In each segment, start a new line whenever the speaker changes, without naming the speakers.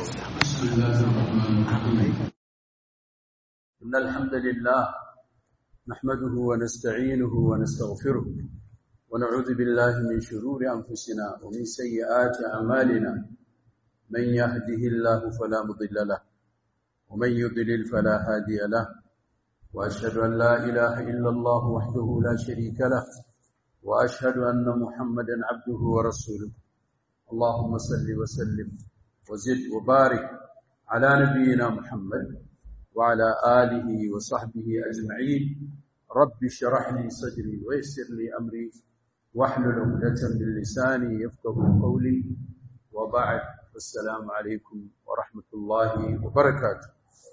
بسم الله الرحمن الرحيم إن الحمد لله نحمده ونستعينه ونستغفره ونعوذ بالله من شرور أنفسنا ومن سيئات أعمالنا من يهده الله فلا مضل له ومن يضلل فلا هادي له وأشهد أن لا إله إلا الله وحده لا شريك له وأشهد أن محمدا عبده ورسوله اللهم صل وسلم وزد وبارك على نبينا محمد وعلى آله وصحبه أجمعين رب اشرح لي صدري ويسر لي أمري واحلل عقدة من لساني يفقه قولي وبعد السلام عليكم ورحمة الله وبركاته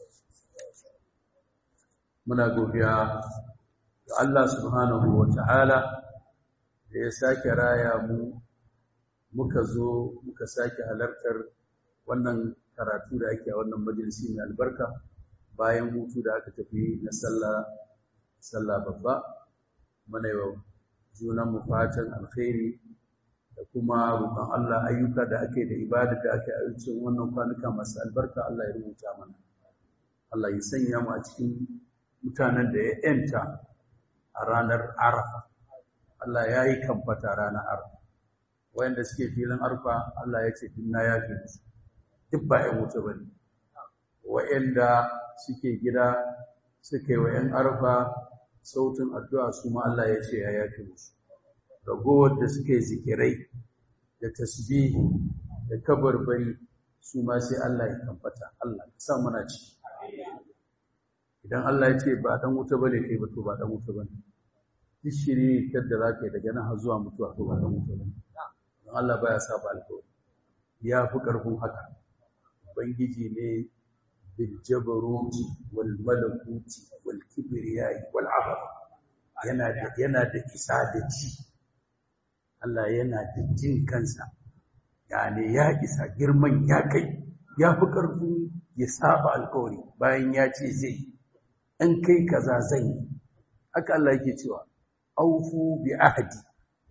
muna godiya ga Allah subhanahu wa ta'ala da ya sake raya mu muka zo muka sake halartar wannan karatu da ake a wannan majalisi mai albarka bayan hutu da aka tafi na sallah sallah babba muna yau junan mu fatan alkhairi da kuma roƙon Allah ayyuka da ake da ibada da ake a cikin wannan kwanuka masu albarka Allah ya rubuta mana Allah ya sanya mu a cikin mutanen da ya yanta a ranar Arafa Allah ya yi kamfata ranar Arafa wayanda suke filin Arfa Allah ya ce dinna ya fi musu duk ba ‘yan wuta ba ne, wa'yanda suke gida suka yi wa ‘yan arfa sautin addu'a su ma Allah ya ce ya yafi musu, ragowar da suka yi zikirai da tasbihi da kabarbari su ma sai Allah ya kamfata, Allah ya sa muna ci. Idan Allah ya ce ba ɗan wuta ba ne kai ba to ba ɗan wuta ba ne, duk shiri da za ka yi daga nan har zuwa mutuwa to ba ɗan wuta ba ne, don Allah ba ya sa ba alkawari, ya fi ƙarfin haka. ubangiji ne bil jabaruti wal malakuti wal kibriyai wal azab yana da yana da isa da ji Allah yana da jin kansa yani ya isa girman ya kai ya fi karfin ya saba alkawari bayan ya ce zai in kai kaza zan yi haka Allah yake cewa aufu bi ahdi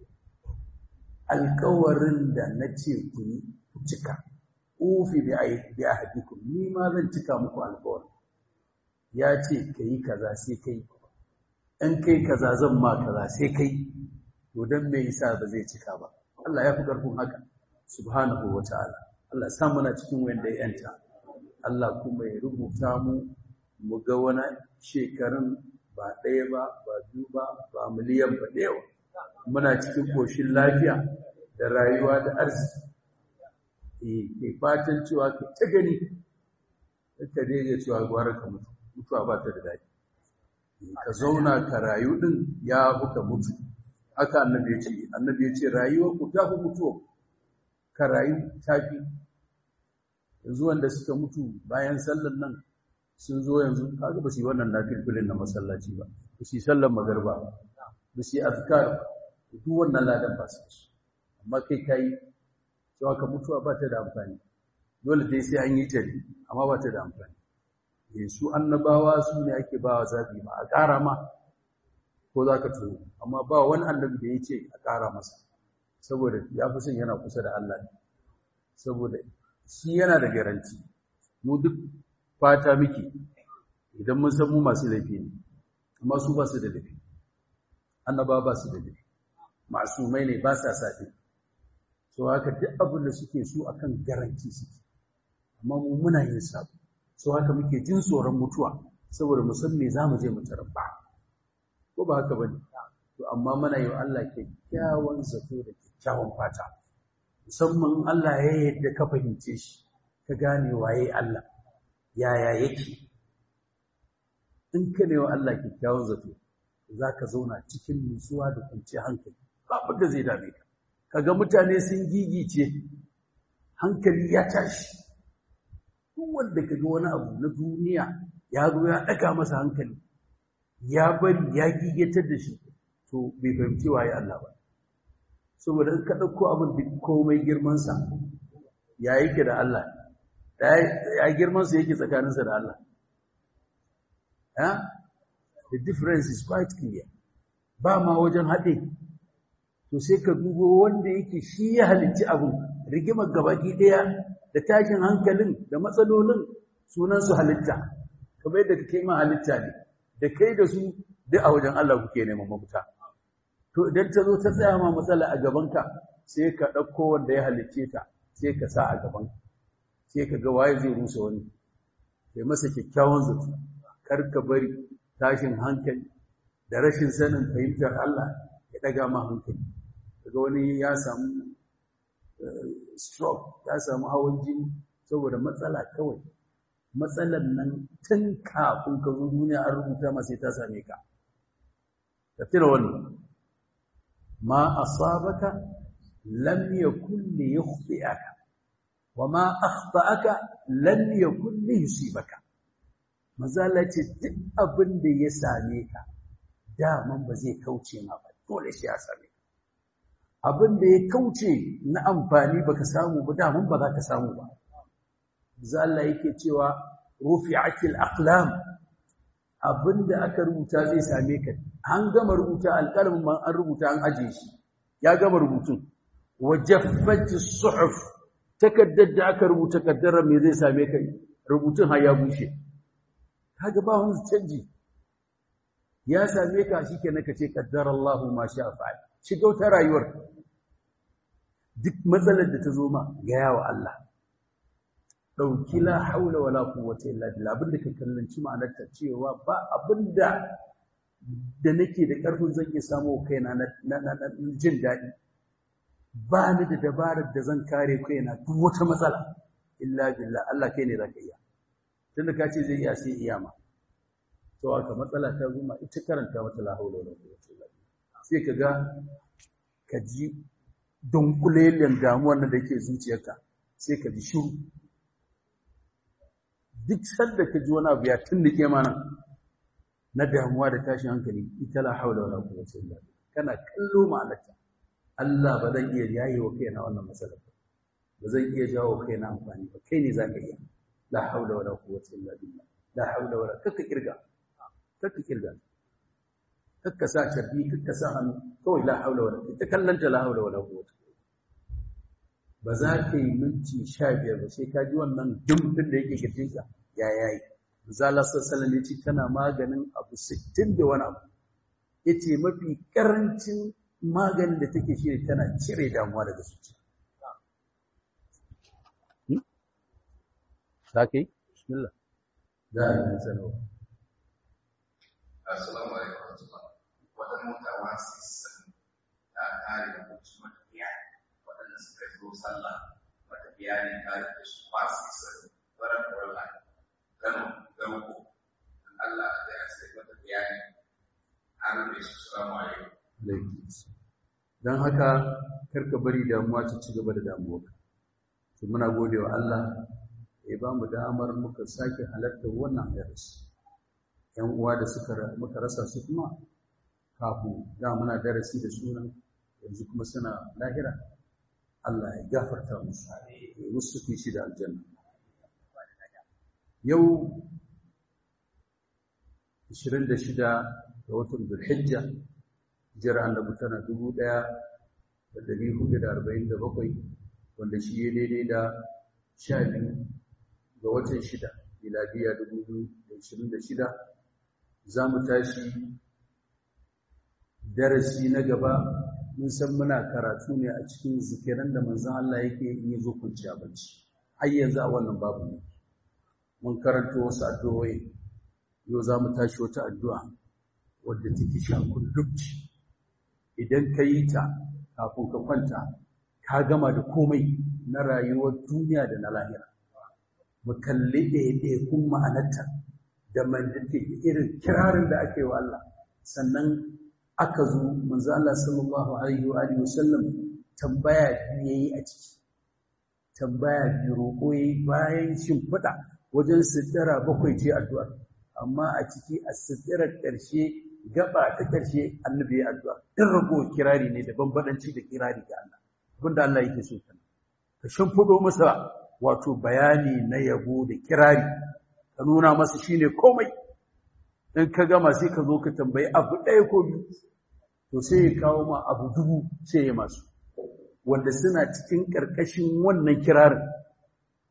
alkawarin da na ce ku yi ku cika ufi bi ahdikum ni ma zan cika muku alƙawari ya ce kai kaza sai kai in kai kaza zan ma kaza sai kai to dan me yasa ba zai cika ba Allah ya fi karfin haka subhanahu wataala Allah sa muna cikin wanda ya yanta Allah kuma ya rubuta mu mu ga wani shekarun ba ɗaya ba ba biyu ba ba miliyan ba da yawa muna cikin koshin lafiya da rayuwa da arziki ke fatan cewa ka ta gani ka daidai cewa gwara ka mutu mutuwa ba ta da daɗi ka zauna ka rayu ɗin ya buka mutu haka annabi ya ce annabi ya ce rayuwar ku ta fi mutuwa ka rayu ta fi yanzu wanda suka mutu bayan sallan nan sun zo yanzu kaga ba su yi wannan nafilfilin na masallaci ba ba su yi sallan magarba ba su yi azkar duk wannan ladan ba su amma kai ka yi cewa ka mutuwa ba ta da amfani dole dai sai an yi ta ne amma ba ta da amfani su annabawa su ne ake ba wa zaɓi ma a ƙara ma ko za ka tuno amma ba wani annabi da ya ce a ƙara masa saboda ya fi son yana kusa da Allah ne saboda shi yana da garanti mu duk fata miki idan mun san mu masu laifi ne amma su ba su da laifi annaba ba su da laifi masumai ne ba sa saɗi so haka duk abin da suke so akan garanti suke amma mu muna yin sabo so haka muke jin tsoron mutuwa saboda mu san me zamu je mu tarabba ko ba haka bane to amma muna yi Allah kyakkyawan zato da kyakkyawan fata musamman Allah ya yadda ka fahimce shi ka gane waye Allah yaya yake in ka ne wa Allah kyakkyawan zato zaka zauna cikin nutsuwa da kwanciyar hankali babu da zai dame ka kaga mutane sun gigice hankali ya tashi duk wanda kaga wani abu na duniya ya zo ya daka masa hankali ya bari ya gigetar da shi to bai fahimci waye Allah ba saboda in ka dauko abin da komai girman sa ya yake da Allah ya girman sa yake tsakanin sa da Allah ha the difference is quite clear ba ma wajen haɗe to sai ka dubo wanda yake shi ya halicci abin rigimar gabaki ɗaya da tashin hankalin da matsalolin sunan su halitta kamar yadda kake ma halitta ne da kai da su duk a wajen Allah kuke neman mafita to idan ta zo ta tsaya ma matsala a gabanka sai ka ɗauko wanda ya halicce ta sai ka sa a gaban sai ka ga waye zai rusa wani kai masa kyakkyawan zato kar ka bari tashin hankali da rashin sanin fahimtar Allah ya ɗaga ma hankali daga wani ya samu stroke ya samu hawan jini saboda matsala kawai matsalar nan tun kafin ka zo duniya an rubuta ma sai ta same ka ka tira wannan ma asabaka lam yakun li yukhti'aka wa ma akhta'aka lam yakun li yusibaka mazala ce duk abin da ya same ka daman ba zai kauce ma ba dole shi ya same ka abin da ya kauce na amfani baka samu ba daman ba za ka samu ba zalla yake cewa rufi'atil aqlam abinda aka rubuta zai same ka an gama rubuta alƙalamin man an rubuta an aje shi ya gama rubutun wajaffatis suhuf takaddar da aka rubuta kaddara me zai same ka rubutun har ya bushe kaga ba wani canji ya same ka shikenan kace qaddarallahu ma sha'a fa'al shiga wata rayuwar duk matsalar da ta zo ma ga yawa Allah ɗauki la haula wala quwwata illa billah abinda ka kallanci ma'anarta cewa ba abinda da nake da ƙarfin zan iya samu kaina na jin daɗi ba ni da dabarar da zan kare kaina duk wata matsala illa billah Allah kai ne zaka iya tunda ka ce zai iya sai iya ma to aka matsala ta zuma ita karanta mata la haula wala quwwata illa billah sai ka ga ka ji dunkulelen damuwar nan da yake zuciyarka sai ka ji shiru duk sanda ka ji wani abu ya tunduke mana na damuwa da tashin hankali ita la haula wala quwwata illa billah kana kallo ma'anarta Allah ba zan iya yaye wa kaina wannan matsalar ba zan iya jawo kaina amfani ba kai ne zaka iya la haula wala quwwata illa billah la haula wala kaka kirga kaka kirga kaka sa carbi kaka sa hannu kawai la haula wala ita kallanta la haula wala quwwata ba za ka yi minti sha biyar ba sai ka ji wannan dimdin da yake kirjinka ya yayi zala sallallahu ya ce tana maganin abu sittin da wani abu yace mafi karancin maganin da take shi tana cire damuwa daga zuciya Sake? Bismillah. Za a yi sanarwa.
Assalamu alaikum warahmatullah. Wata mota wasu sun ta kare da mutu matafiya waɗanda suka zo sallah matafiya ne tare da su wasu sun waran warla Kano Garko Allah da ya sai matafiya ne an rufe su salamu alaikum.
Don haka karka bari damuwa ta ci gaba da damuwa. Muna gode wa Allah ya ba mu damar muka sake halartar wannan darasi yan uwa da suka muka rasa su kuma kafin da muna darasi da sunan yanzu kuma suna lahira Allah ya gafarta musu ya musu kishi da aljanna yau 26 ga watan Dhulhijja jira annabi tana 1447 wanda shi ya daidai da 12 ga watan shida miladiya 2026 za mu tashi darasi na gaba mun san muna karatu ne a cikin zikiran da manzon Allah yake yi zo kwanciya bacci har yanzu a wannan babu ne mun karanto wasu addu'o'i yau za mu tashi wata addu'a wadda take shakun dubci idan ka yi ta kafin ka kwanta ka gama da komai na rayuwar duniya da na lahira mu kalli ɗaiɗaikun ma'anarta da mandate irin kirarin da aka yi wa Allah sannan aka zo manzo Allah sallallahu alaihi wa alihi wasallam tambaya biyu yayi a ciki tambaya biyu roƙo yayi bayan shimfiɗa wajen sittara bakwai ce addu'a amma a ciki a sittarar ƙarshe gaba ta ƙarshe annabi ya addu'a in rago kirari ne da bambadanci da kirari ga Allah abinda Allah yake so kana ka shimfiɗo masa wato bayani na yabo da kirari ka nuna masa shine komai in ka gama sai ka zo ka tambayi abu ɗaya ko biyu to sai ya kawo ma abu dubu sai ya masu wanda suna cikin ƙarƙashin wannan kirarin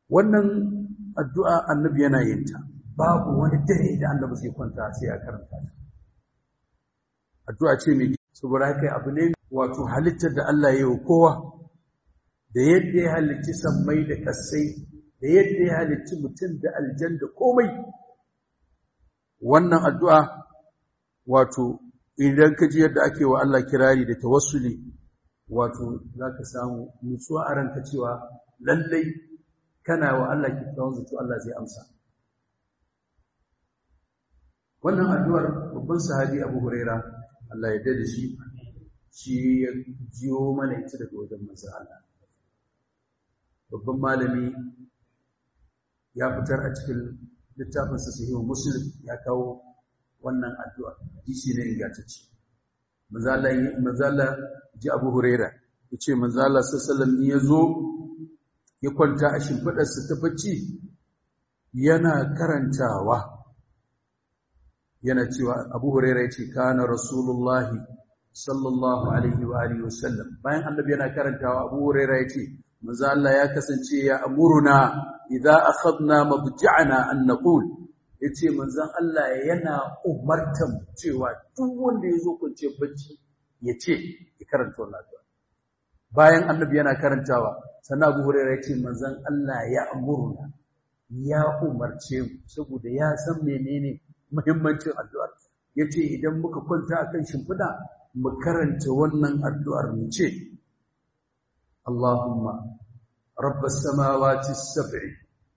wannan addu'a annabi yana yin ta babu wani dare da annabi zai kwanta sai ya karanta ta addu'a ce mai saboda haka abu ne wato halittar da Allah ya yi wa kowa da yadda ya halicci sammai da kasai da yadda ya halicci mutum da aljan da komai wannan addu'a wato idan ka ji yadda ake wa Allah kirari da tawassuli wato za ka samu nutsuwa a ranka cewa lallai kana wa Allah kyakkyawan zato Allah zai amsa wannan addu'ar babban sahabi Abu Huraira Allah ya dade shi shi ya jiyo mana ita daga wajen manzon Allah babban malami ya fitar a cikin littafin sa sahihu Muslim ya kawo wannan addu'a hadisi ne ingantacce manzo Allah manzo Allah ji Abu Huraira yace manzo Allah sallallahu alaihi wasallam ya zo ya kwanta a shimfidarsa ta bacci yana karantawa yana cewa Abu Hurairah yace kana Rasulullahi sallallahu alaihi wa alihi wasallam bayan annabi yana karantawa Abu Hurairah yace manzo Allah ya kasance ya amuruna idza akhadna mabja'ana an naqul yace manzon Allah yana umartan cewa duk wanda yazo kwance bacci yace ya karanta wannan addu'a bayan annabi yana karantawa sannan Abu Hurairah yace manzon Allah ya amuruna ya umarce mu saboda ya san menene muhimmancin addu'ar yace idan muka kwanta akan shimfida mu karanta wannan addu'ar mu ce Allahumma rabbas samawati as-sab'i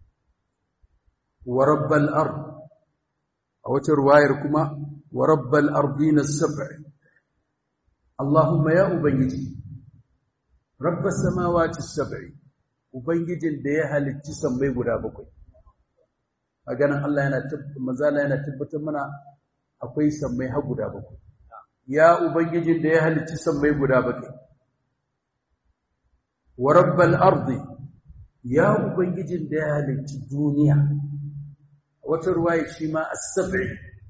wa rabbal ard a wata ruwayar kuma wa rabbal ardina as-sab'i Allahumma ya ubangiji rabbas samawati as-sab'i ubangijin da ya halicci sammai guda bakwai a ganin Allah yana mazala yana tabbatar mana akwai sammai har guda bakwai ya ubangijin da ya halicci sammai guda bakwai wa rabbal ardi ya ubangijin da ya halicci duniya wata ruwaya shi ma as-sab'i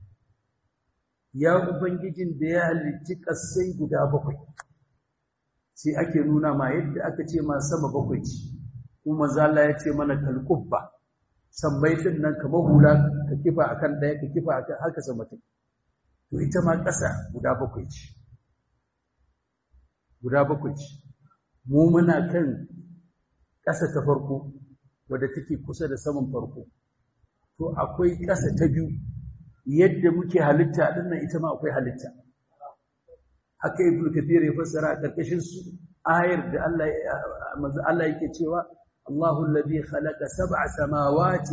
ya ubangijin da ya halicci kasai guda bakwai sai ake nuna ma yadda aka ce ma sama bakwai ce kuma zalla ya ce mana kalqubba sammai din nan kamar hula ka kifa akan ɗaya ka kifa akan haka sama take to ita ma ƙasa guda bakwai ce guda bakwai ce mu muna kan ƙasa ta farko wadda take kusa da saman farko to akwai ƙasa ta biyu yadda muke halitta din nan ita ma akwai halitta haka ibnu kathir ya fassara a ƙarƙashin su ayar da Allah Allah yake cewa الله الذي خلق سبع سماوات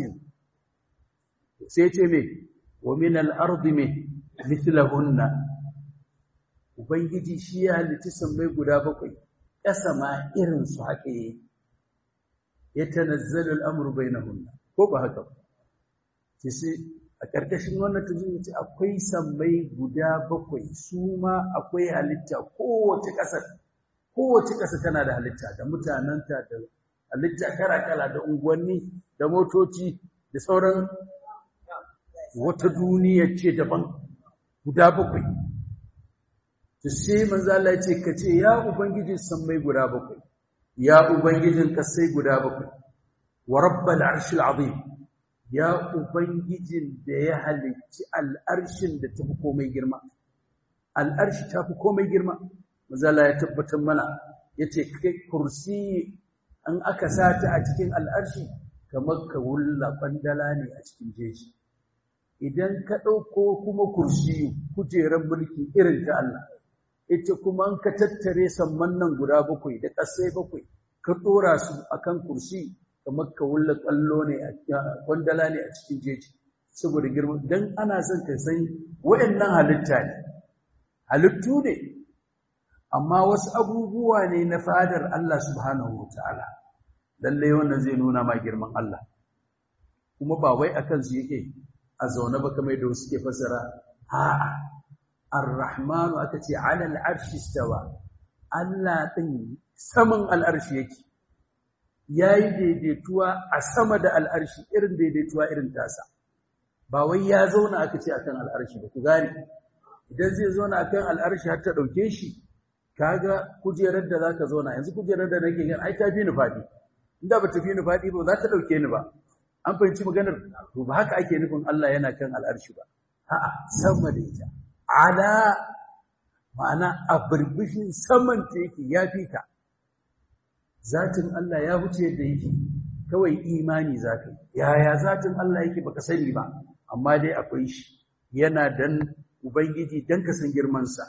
سيتمي ومن الأرض مثلهن Ubangiji shi ya halitta sammai guda bakwai, ƙasa ma irinsu haka yi, ya tanazzalu al'amuru bai na hunna, ko ba haka ba. Ki sai a ƙarƙashin wannan ta zuwa ce akwai sammai guda bakwai, su ma akwai halitta kowace ƙasar, kowace ƙasa tana da halitta da mutanenta da halitta kala-kala da unguwanni da motoci da sauran wata duniya ce daban guda bakwai ta sai manzo Allah ya ce ka ce ya ubangijin sammai guda bakwai ya ubangijin kasai guda bakwai wa rabbal arshil azim ya ubangijin da ya halicci al'arshin da tafi komai girma al'arshi tafi komai girma manzo Allah ya tabbatar mana yace kai kursi an aka sata a cikin al'arshi kamar ka wulla bandala ne a cikin jeji idan ka ɗauko kuma kursi kujerar mulki irin ta Allah ita kuma an ka tattare samman nan guda bakwai da ƙasai bakwai ka ɗora su akan kursi kamar ka wulla ƙwallo ne a kwandala ne a cikin jeji saboda girma don ana son ka san waɗannan halitta ne halittu ne amma wasu abubuwa ne na fadar Allah subhanahu wa ta'ala lallai wannan zai nuna ma girman Allah kuma ba wai akan su yake a zaune ba kamar da wasu ke fasara a'a ar-rahmanu aka ce ala al-arshi istawa Allah din saman al-arshi yake yayi daidaituwa a sama da al-arshi irin daidaituwa irin tasa ba wai ya zauna aka ce akan al-arshi ba ku gane idan zai zauna akan al-arshi har ta dauke shi kaga kujerar da zaka zauna yanzu kujerar da nake gani ai ta fi ni fadi inda ba tafi ni faɗi ba za ta ɗauke ni ba an fahimci maganar to ba haka ake nufin Allah yana kan al'arshi ba a'a sama da ita ala ma'ana a birbishin saman ta yake ya fi ka zatin Allah ya wuce yadda yake kawai imani za ka yi yaya zatin Allah yake baka sani ba amma dai akwai shi yana dan ubangiji dan ka san girmansa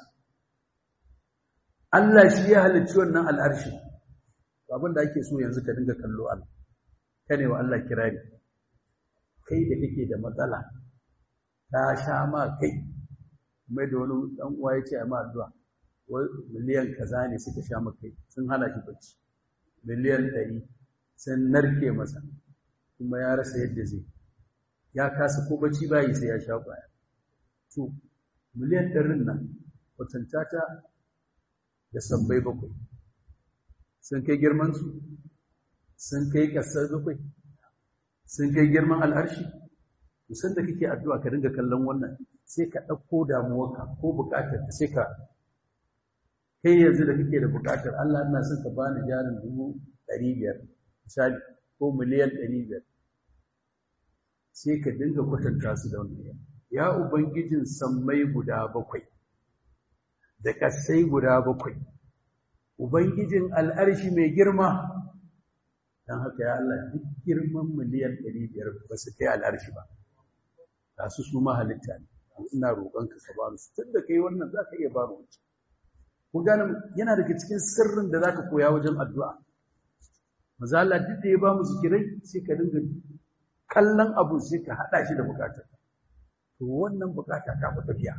Allah shi ya halicci wannan al'arshi abin da ake so yanzu ka dinga kallo Allah kane wa Allah kirari kai da kake da matsala ta sha ma kai mai da wani dan uwa ya ce a ma addu'a miliyan kaza ne suka sha ma kai sun hana shi bacci miliyan ɗari sun narke masa kuma ya rasa yadda zai ya kasa ko bacci bayi sai ya sha kwaya to miliyan ɗarin nan kwatanta ta da sabbai bakwai sun kai girmansu sun kai ƙasar bakwai sun kai girman al'arshi musan da kake addu'a ka dinga kallon wannan sai ka ɗauko damuwarka ko buƙatar ka sai ka kai yanzu da kake da buƙatar Allah ina son ka bani jarin dubu ɗari biyar misali ko miliyan ɗari biyar sai ka dinga kwatanta su da wannan ya ubangijin sammai guda bakwai da ƙasai guda bakwai ubangijin al'arshi mai girma don haka ya Allah duk girman miliyan ɗari biyar ba su kai al'arshi ba ga su su ma halitta ne ina roƙonka ka ba su tun da kai wannan za ka iya ba mu wancan kun gane yana daga cikin sirrin da za ka koya wajen addu'a maza Allah duk da ya ba mu zikirai sai ka dinga kallon abu sai ka haɗa shi da buƙatar to wannan buƙata ta fi tafiya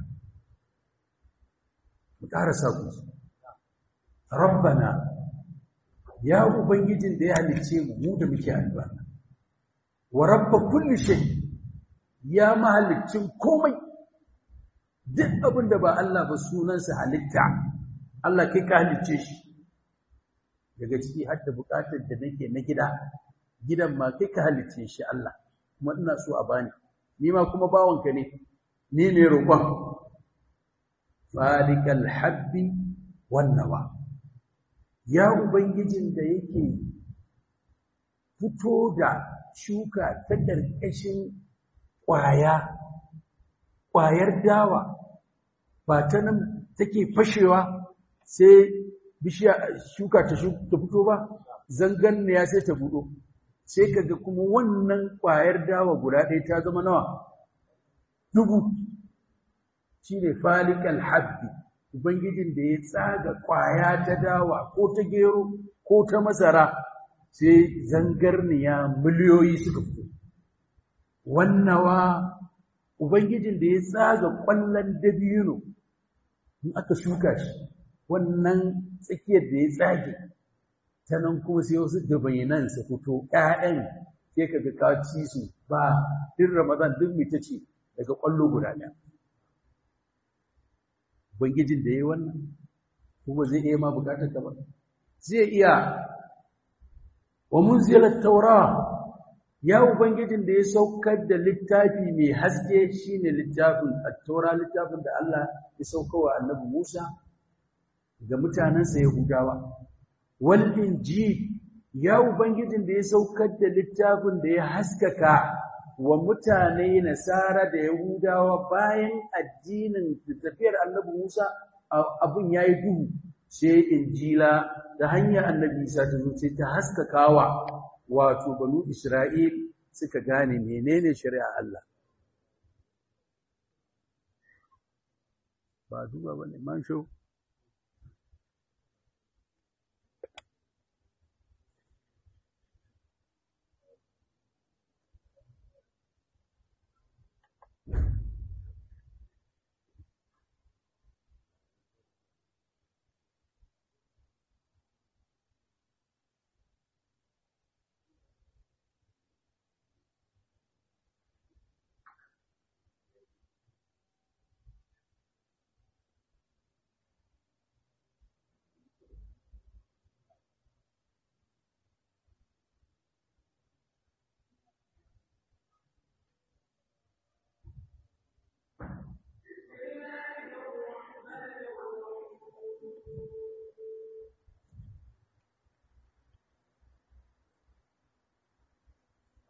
mu ƙara sa ku rabbana ya ubangijin da ya halicce mu mu da muke addu'a wa rabba kulli shay ya mahalicin komai duk abin da ba Allah ba sunansa halitta Allah kai ka halicce shi daga ciki har da bukatar da nake na gida gidan ma kai ka halicce shi Allah kuma ina so a bani ni ma kuma bawanka ne ni ne roƙon falikal habbi wan nawa ya ubangijin da yake fito da shuka ta ƙarƙashin ƙwaya ƙwayar dawa ba ta nan take fashewa sai bishiya shuka ta fito ba zanganniya sai ta budo sai kaga kuma wannan ƙwayar dawa guda ɗaya ta zama nawa dubu shine falikal habbi ubangijin da ya tsaga ƙwaya ta dawa ko ta gero ko ta masara sai zangarniya miliyoyi suka fito wannawa ubangijin da ya tsaga ƙwallon dabino in aka shuka shi wannan tsakiyar da ya tsage ta nan kuma sai wasu gabayinan su fito ƴaƴan sai ka ga ka ci su ba din ramadan duk mai ta ce daga ƙwallo guda ɗaya ubangijin da ya yi wannan kuma zai iya ma bukatar ka ba zai iya wa munzilat taura ya ubangijin da ya saukar da littafi mai haske shine littafin at-taura littafin da Allah ya saukawa annabi Musa ga mutanansa Yahudawa wal injil ya ubangijin da ya saukar da littafin da ya haskaka wa mutane nasara da Yahudawa bayan addinin tafiyar annabi Musa abun yayi duhu sai injila da hanyar annabi Isa ta zo sai ta haskakawa wato banu Isra'il suka gane menene shari'a Allah ba duba bane man sho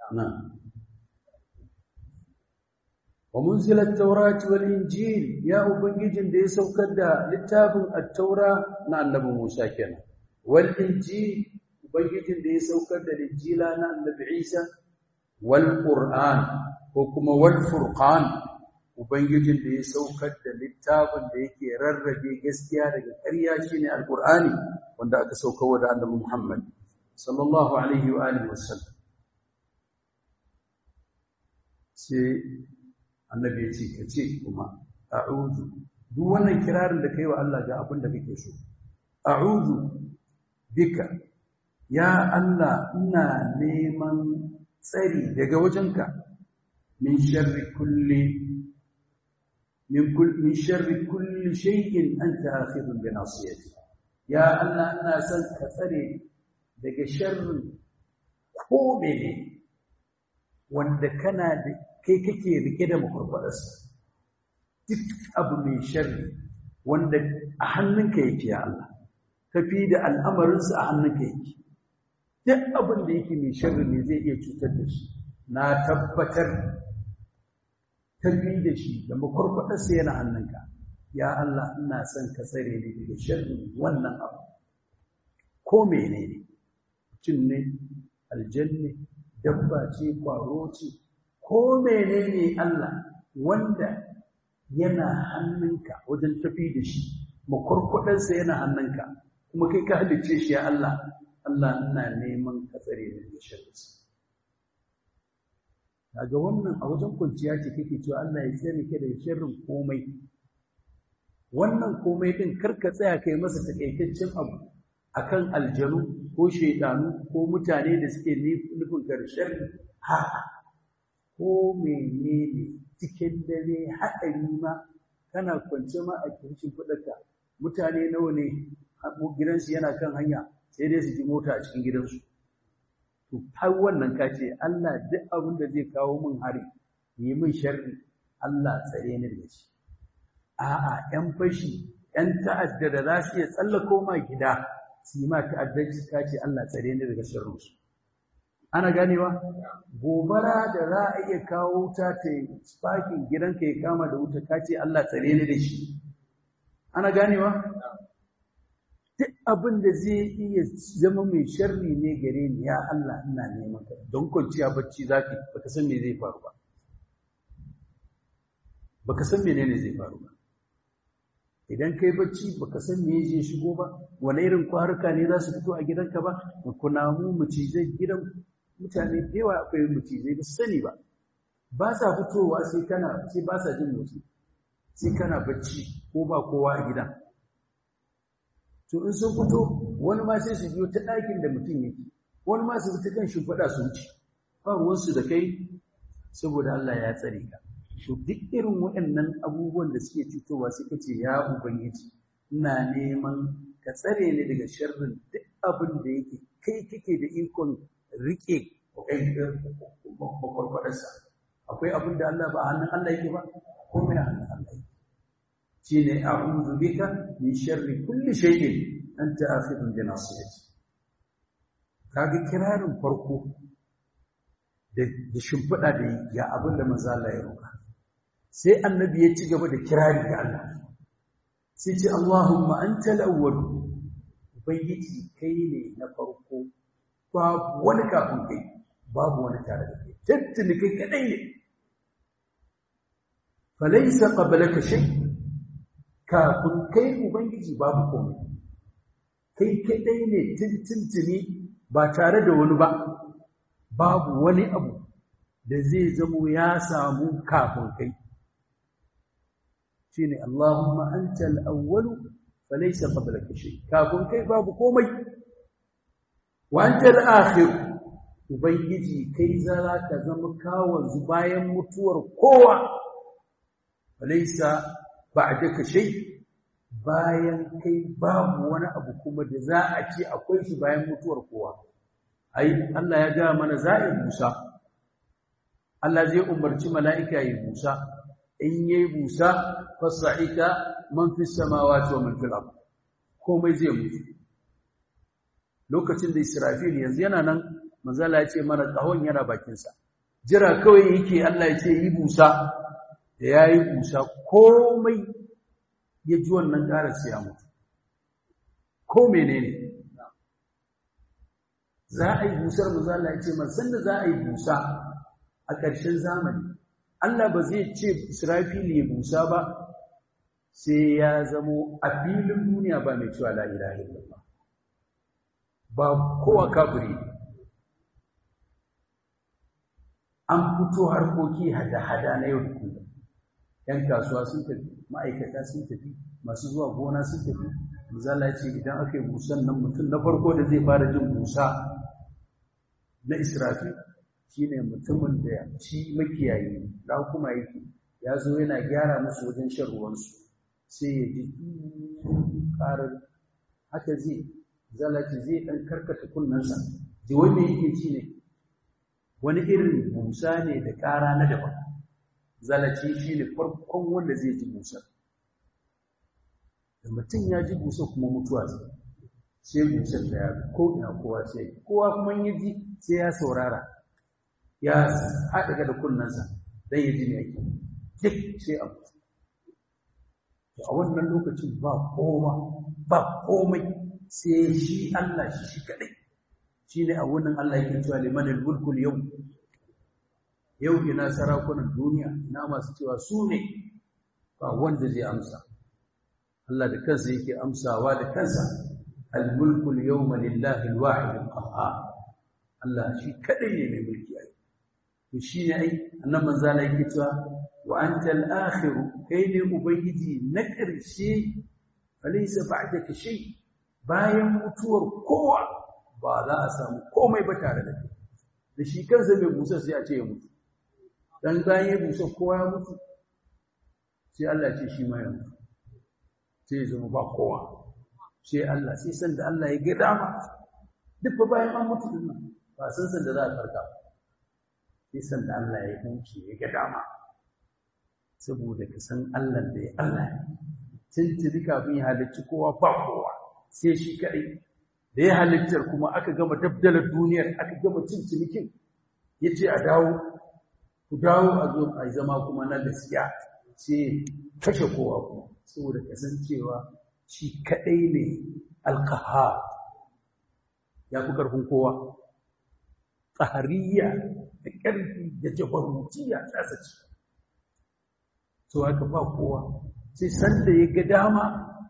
nan wa munzilat tawrat wal injil ya ubangijin da ya saukar da littafin at-taura na annabi Musa kenan wal injil ubangijin da ya saukar da injila na annabi Isa wal qur'an ko kuma wal furqan ubangijin da ya saukar da littafin da yake rarrabe gaskiya daga ƙarya shine alqur'ani wanda aka saukarwa da annabi Muhammad sallallahu alaihi wa alihi wasallam sai annabi ya ce ka ce kuma a'udhu duk wannan kirarin da kai wa Allah ga abin da kake so a'udhu bika ya Allah ina neman tsari daga wajenka min sharri kulli min kulli min sharri kulli shay'in anta akhidun bi nasiyati ya Allah ina son ka tsare daga sharrin ko mene wanda kana da kai kake rike da makurkwararsa duk abu mai sharri wanda a hannunka yake ya Allah tafi da al'amarinsa a hannunka yake duk abin da yake mai sharri ne zai iya cutar da shi na tabbatar tafi da shi da makurkwararsa yana hannunka ya Allah ina son ka tsare ni daga sharri wannan abu ko menene mutum ne aljanne dabba ce kwaro ce ko menene Allah wanda yana hannunka wajen tafi da shi makwarkwadarsa yana hannunka kuma kai ka halicce shi ya Allah Allah ina neman ka tsare ni da sharrinsa daga wannan a wajen kwanciya ce kake cewa Allah ya tsare ka daga sharrin komai wannan komai din karka tsaya kai masa takaitaccen abu akan aljanu ko shaidanu ko mutane da suke nufin ka da sharri haka ko menene cikin dare haɗari ma kana kwance ma a kirkin kuɗarka mutane nawa ne gidansu yana kan hanya sai dai su ji mota a cikin gidansu to har wannan ka ce Allah duk abin da zai kawo min hari yi min sharri Allah tsare ni da shi a'a ƴan fashi ƴan ta'adda da za su iya tsallako ma gida su yi ma ta'addanci ka ce Allah tsare ni daga sharrinsu ana ganewa gobara da za a iya kawo wuta ta yi spakin gidanka ya kama da wuta ka ce Allah tsare ni da shi ana ganewa duk abin da zai iya zama mai sharri ne gare ni ya Allah ina neman ka don kwanciya bacci zaki baka san me zai faru ba baka san menene zai faru ba idan kai bacci baka san me zai shigo ba wani irin kwaruka ne za su fito a gidanka ba kunamu macizai gidan mutane da yawa akwai macizai ba sani ba ba sa fitowa sai kana sai ba sa jin motsi sai kana bacci ko ba kowa a gidan to in sun fito wani ma sai su biyo ta ɗakin da mutum yake wani ma su fita kan shimfiɗa su wuce ba ruwansu da kai saboda Allah ya tsare ka to duk irin waɗannan abubuwan da suke cutowa suka ce ya ubangiji ina neman ka tsare ni daga sharrin duk abin da yake kai kake da ikon rike makwarkwadarsa akwai abin da Allah ba hannun Allah yake ba ko mai hannun Allah yake shi ne a'udhu bika min sharri kulli shay'in anta akhidun bi nasiyati kaga kirarin farko da shimfiɗa da ya abin da manzo Allah ya roƙa sai annabi ya ci gaba da kirari ga Allah sai ce Allahumma anta al-awwal ubangiji kai ne na farko babu wani kafin kai babu wani tare da kai tattali kai kadai ne falaysa qablaka shay kafin kai ubangiji babu komai kai kadai ne tintintini ba tare da wani ba babu wani abu da zai zamo ya samu kafin kai shine Allahumma anta al-awwal falaysa qablaka shay kafin kai babu komai wa anta al-akhir ubangiji kai zara ka zama kawon bayan mutuwar kowa falaysa ba'daka shay bayan kai babu wani abu kuma da za a ce akwai shi bayan mutuwar kowa ai Allah ya ga mana za'i Musa Allah zai umarci mala'ika yi Musa in yayi busa fasa'ika man fi samawati wa man fil ard komai zai mutu lokacin da Israfil yanzu yana nan manzala ya ce mana kahon yana bakinsa jira kawai yake Allah ya ce yi busa da ya yi busa komai ya ji wannan ƙarar sai ya mutu ko menene za a yi busar manzala ya ce man sanda za a yi busa a ƙarshen zamani Allah ba zai ce Israfili ya busa ba sai ya zamo a filin duniya ba mai cewa la ilaha illallah ba kowa kafiri an fito harkoki hada-hada na yau da kullum ‘yan kasuwa sun tafi ma'aikata sun tafi masu zuwa gona sun tafi misala ce idan aka yi busan nan mutum na farko da zai fara jin busa na israfi shine mutumin da shi makiyayi da kuma yake ya zo yana gyara musu wajen shan ruwansu sai ya ji ƙarar haka zai zalaci zai ɗan karkata kunnensa ji wanda yake ci ne wani irin busa ne da ƙara na daban zalaci shi ne farkon wanda zai ji busa da mutum ya ji busa kuma mutuwa zai sai busar da ya ko ina kowa sai kowa kuma ya ji sai ya saurara ya haɗa da kunnensa don ya ji ne yake duk sai a mutu a wannan lokacin ba kowa ba komai sai shi Allah shi shi kadai shine a wannan Allah yake cewa limanil mulkul yau yau ina sarakunan duniya ina masu cewa su ne ba wanda zai amsa Allah da kansa yake amsawa da kansa al mulkul yawma lillahi al wahid al qahhar Allah shi kadai ne mai mulki ai to shine ai annabi manzo Allah yake cewa wa anta al akhir kai ne ubangiji na karshe falaysa ba'daka shay bayan mutuwar kowa ba za a samu komai ba tare da kai da shi kansa mai busa sai a ce ya mutu dan bayan ya busa kowa ya mutu sai Allah ce shi ma ya mutu sai ya zama ba kowa sai Allah sai san da Allah ya ga dama duk ba bayan an mutu din nan ba san san da za a farka sai san da Allah ya huce ya ga dama saboda ka san Allah da ya Allah tuntuni kafin ya halicci kowa ba kowa sai shi kaɗai da ya halittar kuma aka gama dabdalar duniyar aka gama cin cinikin ya ce a dawo ku dawo a zo a zama kuma na gaskiya sai kashe kowa kuma saboda kasancewa shi kaɗai ne alkaha ya fi ƙarfin kowa tsahariya da ƙarfi da jabarutiya ta sace so haka ba kowa sai sanda ya ga dama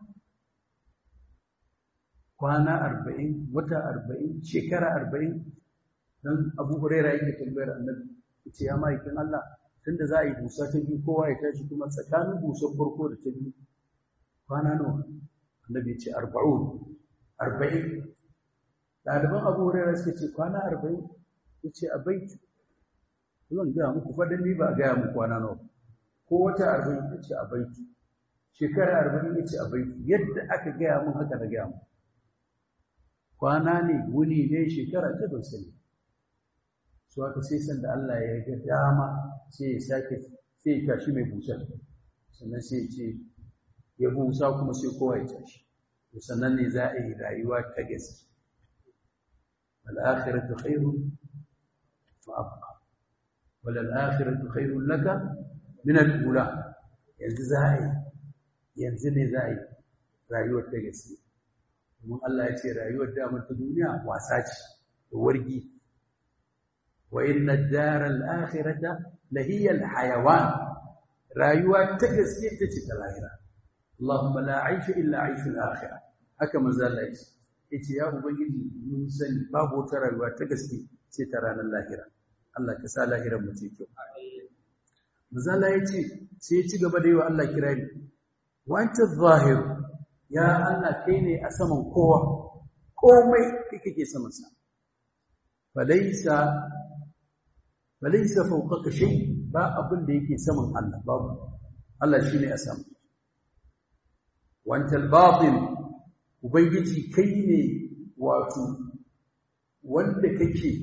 kwana arba'in wata arba'in shekara arba'in don abu huraira yake tambayar annabi ce ya ma'aikin Allah tunda za a yi busa ta biyu kowa ya tashi kuma tsakanin busar farko da ta biyu kwana nawa annabi ce arba'un arba'in ɗaliban abu huraira suka ce kwana arba'in ya ce a baiti zan gaya muku faɗin ni ba a gaya muku kwana nawa ko wata arba'in ya ce a baiti shekara arba'in ya ce a baiti yadda aka gaya mun haka na gaya muku kwana ne wuni ne shekara ta ban sani su haka sai sanda Allah ya ga dama sai ya sake sai ya tashi mai busar sannan sai ya ce ya busa kuma sai kowa ya tashi to sannan ne za a yi rayuwa ta gaske wal akhiratu khairun wa abqa wal akhiratu khairun laka min al ula yanzu za a yi yanzu ne za a yi rayuwar ta gaske domin Allah ya ce rayuwar damar ta duniya wasa ce da wargi wa inna ad-dara al-akhirata la hiya al-hayawan rayuwa ta gaske ta ce ta lahira Allahumma la aisha illa aishu al-akhirah haka manzo Allah ya ce yace ya ubangiji mun sani babu wata rayuwa ta gaske sai ta ranar lahira Allah ka sa lahirar mu ce kyau manzo Allah ya ce sai ya ci gaba da yi wa Allah kirari wa anta adh-dhahir ya Allah kai ne a saman kowa komai kai kake saman sa falaysa falaysa fawqaka shay ba abin da yake saman Allah babu Allah shine a sama wanta al-batin ubangiji kai ne wato wanda kake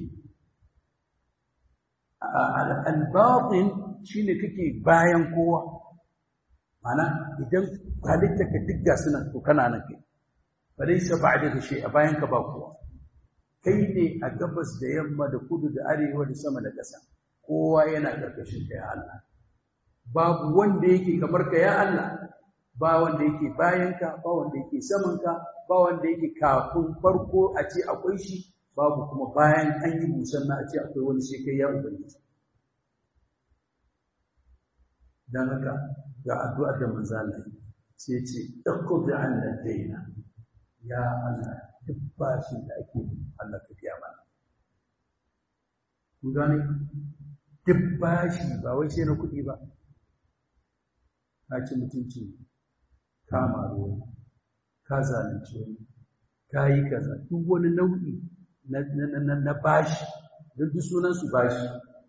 al-batin shine kake bayan kowa mana idan halittarka duk ga suna to kana nan kai falaysa ba'daka shay a bayan ka ba kowa kai ne a gabas da yamma da kudu da arewa da sama da ƙasa kowa yana ƙarƙashin ka ya Allah babu wanda yake kamar ka ya Allah ba wanda yake bayanka ba wanda yake samanka ba wanda yake kafin farko a ce akwai shi babu kuma bayan an yi busan na a ce akwai wani sai kai ya ubangiji dan haka ga addu'ar da manzo Allah sai ce taqdi anna daina ya Allah duk bashin da ake Allah ka biya mana kun gane duk bashi ba wai sai na kuɗi ba ka ci mutunci kama ruwa ka zalunci wani ka yi kaza duk wani nau'i na bashi duk sunan su bashi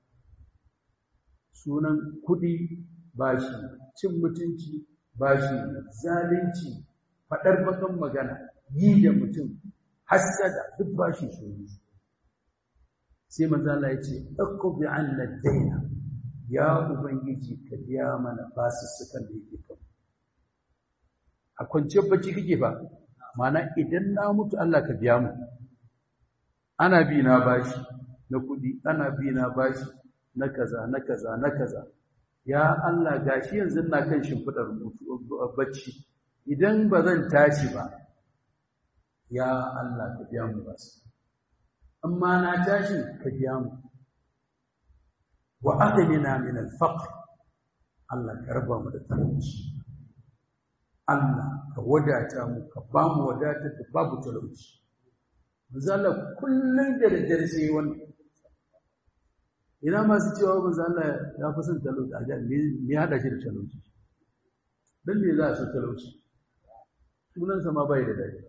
sunan kuɗi bashi cin mutunci bashi zalunci faɗar bakan magana yi da mutum hasada duk bashi su sai manzo Allah ya ce aqbi anna daina ya ubangiji ka biya mana basussukan da yake kan a kwanciyar bacci kake ba mana idan na mutu Allah ka biya mu ana bi na bashi na kudi ana bi na bashi na kaza na kaza na kaza ya Allah gashi yanzu na kan shimfidar bacci idan ba zan tashi ba ya Allah ka biya mu basu amma na tashi ka biya mu wa aghnina min al-faqr Allah ka raba mu da talauci Allah ka wadata mu ka ba mu wadatar da babu talauci manzo Allah kullun da daddare sai wannan ina masu cewa manzo Allah ya fi son talauci a jan me ya hada shi da talauci dan me za a so talauci sunan sa ma bai da dadi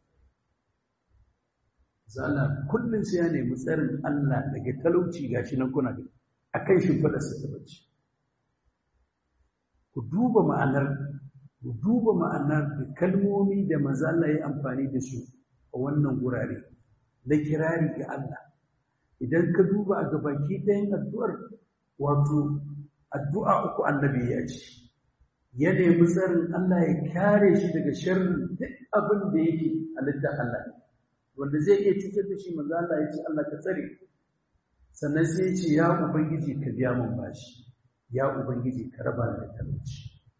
zalla kullun sai ya nemi tsarin Allah daga talauci gashi nan kuna da akan shimfidar sa ta bacci ku duba ma'anar ku duba ma'anar da kalmomi da manzo Allah ya amfani da su a wannan gurare na kirari ga Allah idan ka duba a gabaki ɗayan addu'ar wato addu'a uku annabi ya ce ya nemi tsarin Allah ya kare shi daga sharrin duk abin da yake halittar Allah wanda zai iya cutar da shi manzo Allah ya ce Allah ka tsare sannan sai ya ce ya ubangiji ka biya min bashi ya ubangiji ka raba ni da talauci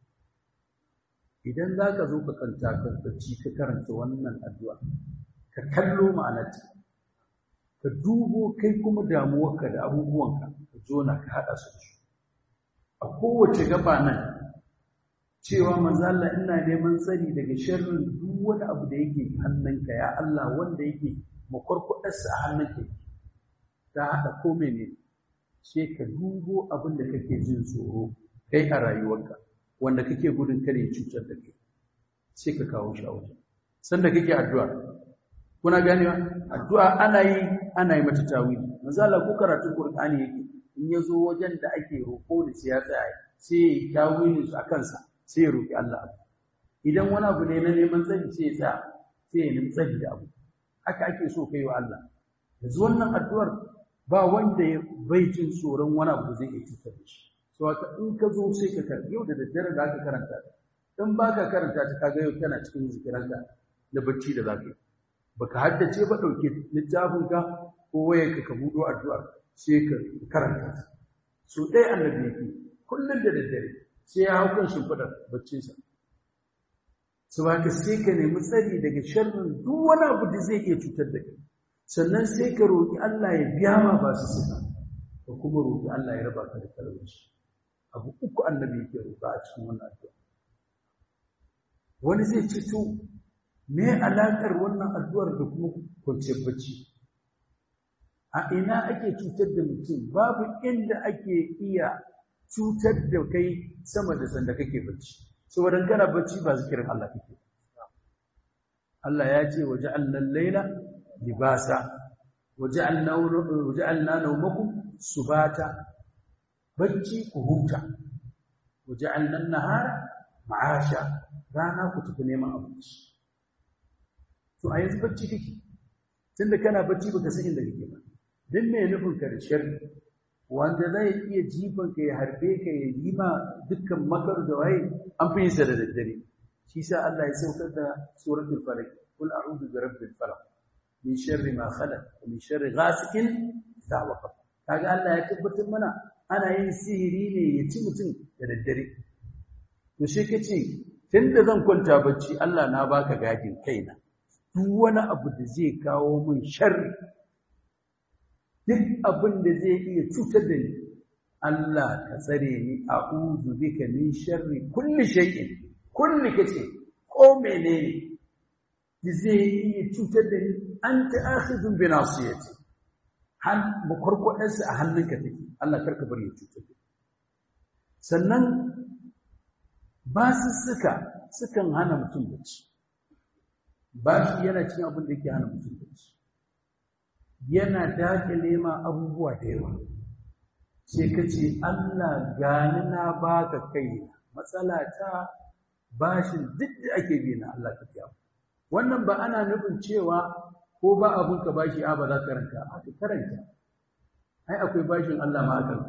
idan za ka zo ka kanta karfaci ka karanta wannan addu'a ka kallo ma'anarta ka dubo kai kuma damuwarka da abubuwanka ka jona ka haɗa su su a kowace gaba nan cewa manzala ina neman tsari daga sharrin duk wani abu da yake hannunka ya Allah wanda yake makwarkwadarsa a hannunka ta haɗa ko mene sai ka dubo abin da kake jin tsoro kai a rayuwarka wanda kake gudun kare cutar da kai sai ka kawo shi a wajen sanda kake addu'a kuna ganewa addu'a ana yi ana yi mata tawili misali ko karatun qur'ani yake in yazo wajen da ake roko da sai ya tsaya sai ya yi tawili su akan sa sai ya roki Allah idan wani abu ne na neman tsari sai ya tsaya sai ya nemi tsari da abu haka ake so kai wa Allah yanzu wannan addu'ar ba wanda bai jin tsoron wani abu da zai iya cutar da shi so haka in ka zo sai ka karanta yau da daddare da aka karanta ta in ba ka karanta ta kaga yau kana cikin zikiranka na bacci da zaka yi baka haddace ba dauke littafin ka ko wayarka ka budo addu'ar sai ka karanta ta so dai annabi yake kullun da daddare sai ya hau kan shimfidar baccinsa su ba ka sai ka nemi tsari daga sharrin duk wani abu da zai iya cutar da kai sannan sai ka roƙi Allah ya biya ma ba su suka ka kuma roƙi Allah ya raba ka da talauci abu uku annabi yake roƙa a cikin wannan addu'a wani zai ce to me alaƙar wannan addu'ar da kuma kwanciyar bacci a ina ake cutar da mutum babu inda ake iya cutar da kai sama da sanda kake bacci saboda kana bacci ba zikirin Allah kake Allah ya ce waje allan laila libasa waja'alna waja'alna nawmakum subata bacci ku huta waja'alna an-nahara ma'asha rana ku tafi neman abinci to a yanzu bacci kake tunda kana bacci baka san inda kake ba dan me nufin ka da sharri wanda zai iya jifan ka ya harbe ka ya yi ma dukkan makar da waye an fi yin sa da daddare shi sa Allah ya saukar da suratul falaq kul a'udhu bi rabbil falaq min sharri ma khalaq wa min sharri ghasikin idha waqab kaga Allah ya tabbatar mana ana yin sihiri ne ya ci mutum da daddare to shi kace tunda zan kwanta bacci Allah na baka gadin kaina duk wani abu da zai kawo min sharri duk abin da zai iya cutar da ni Allah ka tsare ni a'udhu bika min sharri kulli shay'in kulli kace ko menene da zai iya cutar da ni anta akhidun bi nasiyati hal makwarkwadarsa a hannunka take Allah karka bari ya cutar da sannan basussuka sukan hana mutum bacci bashi yana cin abin da yake hana mutum bacci yana dakile ma abubuwa da yawa sai ka ce Allah gani na baka kai matsala ta bashin duk da ake bi na Allah ka biya wannan ba ana nufin cewa ko ba abun ka bashi a ba za ka karanta a ka karanta ai akwai bashin Allah ma akan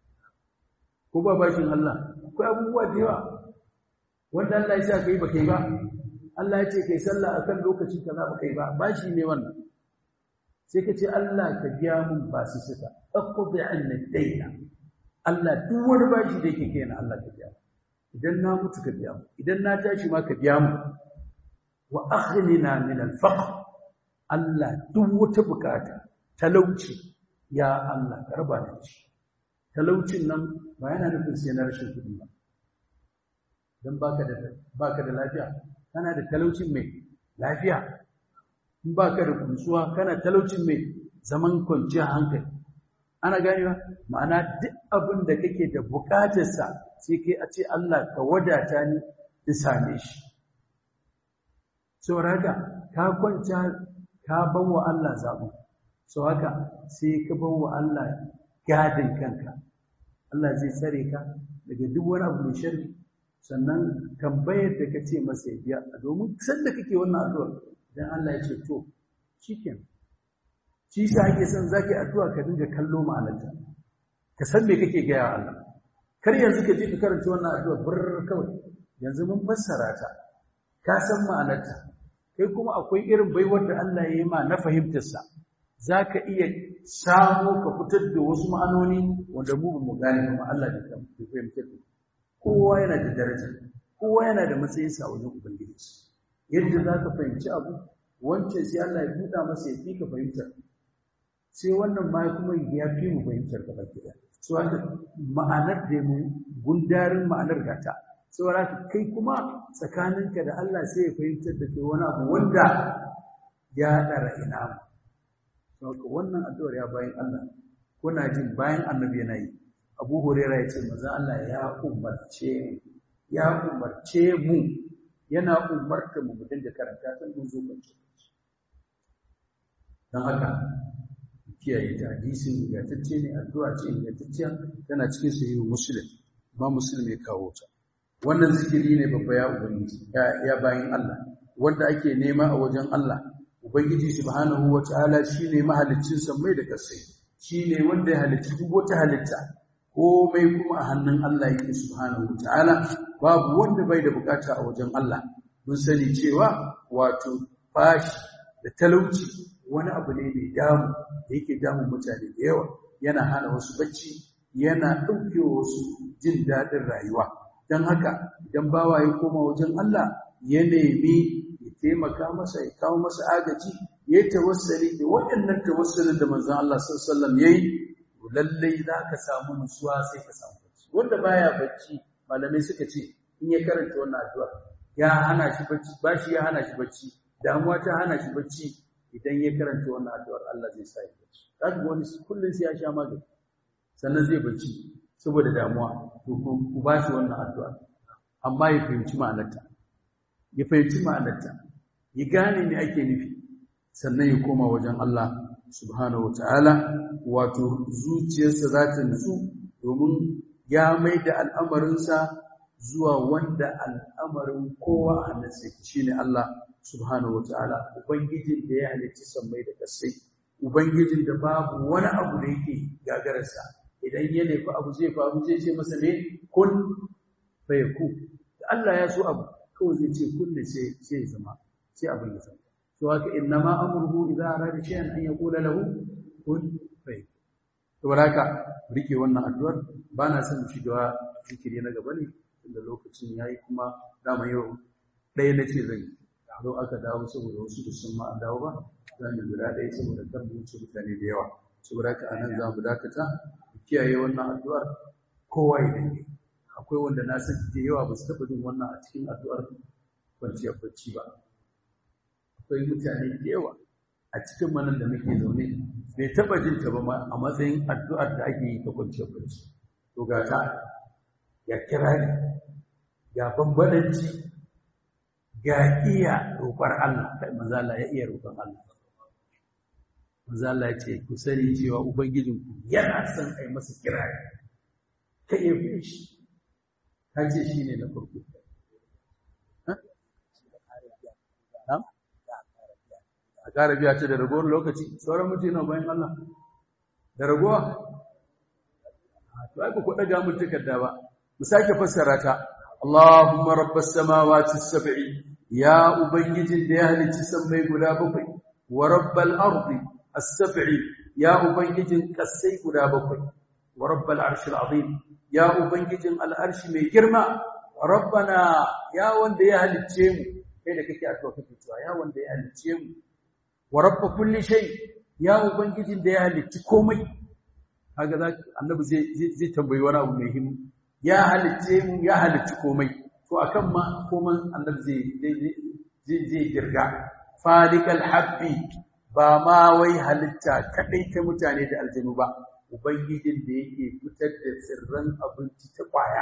ko ba bashin Allah akwai abubuwa da yawa wanda Allah ya sa kai ba kai ba Allah ya ce kai sallah akan lokaci kaza ba kai ba bashi ne wannan sai ka ce Allah ka biya mun ba su suka aqdi anna dayna Allah duk wani bashi da yake kai na Allah ka biya idan na mutu ka biya mu idan na tashi ma ka biya mu wa aghnina min al-faqr Allah duk wata bukata talauci ya Allah ka raba da shi talaucin nan ba yana nufin sai na rashin kuɗi ba dan baka da baka da lafiya kana da talaucin mai lafiya in baka da kunsuwa kana talaucin mai zaman kwanciyar hankali ana ganewa ma'ana duk abin da kake da bukatarsa sai kai a ce Allah ka wadata ni in same shi saboda haka ka kwanta ka bawa Allah zaɓu sau haka sai ka bawa Allah gadin kanka Allah zai tsare ka daga duk wani abu mai sharri sannan tambayar da ka ce masa ya biya domin sanda kake wannan addu'ar idan Allah ya ce to shikenan shi sa ake son zaki addu'a ka dinga kallo ma'anarta ka san me kake gaya wa Allah kar yanzu ka je ka karanta wannan addu'a bir kawai yanzu mun fassara ta ka san ma'anarta kai kuma akwai irin baiwar da Allah ya yi ma na fahimtar sa zaka iya samu ka fitar da wasu ma'anoni wanda mu ba mu gane kuma Allah da ya fahimtar da kowa yana da daraja kowa yana da matsayinsa a wajen ubangiji yadda za ka fahimci abu wancan sai Allah ya buɗa masa ya fi ka fahimtar sai wannan ma kuma ya fi mu fahimtar ka baki da so haka ma'anar da mu gundarin ma'anar gata saboda haka kai kuma tsakaninka da Allah sai ya fahimtar da kai wani abu wanda ya ɗara ina mu saboda wannan addu'ar ya bayan Allah kuna jin bayan annabi yana yi Abu Huraira ya ce manzon Allah ya umarce ya umarce mu yana umarta mu dinga karanta san mun zo kance dan haka kiyaye ta hadisin ingantacce ne addu'a ce ingantacciya tana cikin sahihu muslim ba muslim ya kawo ta wannan zikiri ne babba ya ubangiji ya bayin Allah wanda ake nema a wajen Allah ubangiji subhanahu wataala shine mahaliccin sammai da kasai shine wanda ya halicci duk wata halitta komai kuma a hannun Allah yake subhanahu wataala babu wanda bai da bukata a wajen Allah mun sani cewa wato bashi da talauci wani abu ne mai damu da yake damun mutane da yawa yana hana wasu bacci yana ɗauke wasu jin daɗin rayuwa don haka idan bawa ya koma wajen Allah ya nemi ya taimaka masa ya kawo masa agaji ya yi tawassali da waɗannan tawassalin da manzon Allah sallallahu alaihi wasallam yayi lallai za ka samu nutsuwa sai ka samu bacci wanda baya bacci malamai suka ce in ya karanta wannan addu'a ya hana shi bacci bashi ya hana shi bacci damuwa ta hana shi bacci idan ya karanta wannan addu'ar Allah zai sa ya bacci zaka ga wani kullun sai ya sha magani sannan zai bacci saboda damuwa to ku ba shi wannan addu'a amma ya fahimci ma'anarta ya fahimci ma'anarta ya gane me ake nufi sannan ya koma wajen Allah subhanahu wataala wato zuciyarsa za ta nutsu domin ya mai da al'amarinsa zuwa wanda al'amarin kowa a hannunsa shine Allah subhanahu wataala ubangijin da ya halicci sammai da kasai ubangijin da babu wani abu da yake gagararsa idan ya nufi abu zai faru zai ce masa ne kun fayaku da Allah ya so abu kawai zai ce kun ne sai sai zama sai abin ya zama to haka innama amruhu idza arada shay'an an yaqula lahu kun fayakun saboda haka rike wannan addu'ar ba na son shiga zikiri na gaba ne inda lokacin yayi kuma dama yau ɗaya na ce zai zo aka dawo saboda wasu da sun ma an dawo ba za mu guda ɗaya saboda kar mu wuce mutane da yawa saboda haka anan za mu dakata mu kiyaye wannan addu'ar kowa ya dinga akwai wanda na san da yawa ba su taɓa jin wannan a cikin addu'ar kwanciyar bacci ba akwai mutane da yawa a cikin manan da muke zaune bai taɓa jin ta ba a matsayin addu'ar da ake yi ta kwanciyar bacci to ga ta ya kira ni ga bambadanci ga iya roƙar Allah kai manzala ya iya roƙon Allah manzala ya ce ku sani cewa ubangijinku yana son a yi masa kira ka iya fi shi ka ce shi ne na farko a ƙara biya ce da ragowar lokaci sauran mutane bayan Allah da ragowa to ai ba ku ɗaga mun takarda ba mu sake fassara ta Allahumma rabbas samawati sab'i ya ubangijin da ya halicci sammai guda bakwai wa rabbal ardi as-sab'i ya ubangijin kasai guda bakwai wa rabbal arshil azim ya ubangijin al'arshi mai girma rabbana ya wanda ya halicce mu kai da kake addu'a kake cewa ya wanda ya halicce mu wa rabb kulli shay ya ubangijin da ya halicci komai kaga za annabi zai zai tambayi wani abu mai himmi ya halicce mu ya halicci komai to akan ma koman annabi zai zai zai girga falikal habbi ba ma wai halitta kadai ta mutane da aljanu ba ubangijin da yake fitar da tsirran abinci ta kwaya